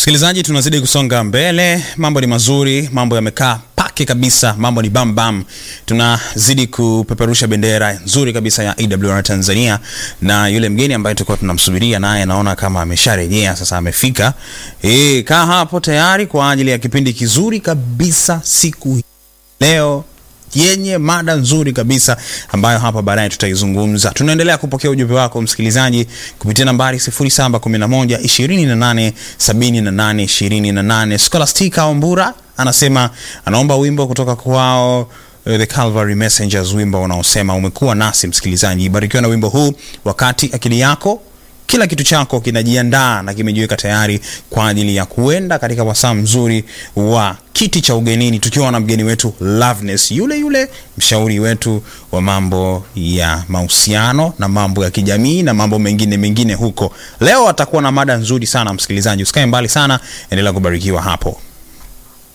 Msikilizaji, tunazidi kusonga mbele, mambo ni mazuri, mambo yamekaa pake kabisa, mambo ni bam bam. Tunazidi kupeperusha bendera nzuri kabisa ya AWR Tanzania, na yule mgeni ambaye tulikuwa tunamsubiria naye naona kama amesharejea sasa, amefika. Eh, kaa hapo tayari kwa ajili ya kipindi kizuri kabisa siku hii leo yenye mada nzuri kabisa ambayo hapa baadaye tutaizungumza. Tunaendelea kupokea ujumbe wako msikilizaji kupitia nambari 0711 28 78 28. Scholastica Ombura anasema anaomba wimbo kutoka kwao uh, The Calvary Messengers, wimbo unaosema umekuwa nasi. Msikilizaji, barikiwa na wimbo huu wakati akili yako kila kitu chako kinajiandaa na kimejiweka tayari kwa ajili ya kuenda katika wasaa mzuri wa kiti cha ugenini, tukiwa na mgeni wetu Loveness, yule yule mshauri wetu wa mambo ya mahusiano na mambo ya kijamii na mambo mengine mengine huko. Leo atakuwa na mada nzuri sana msikilizaji, usikae mbali sana, endelea kubarikiwa hapo.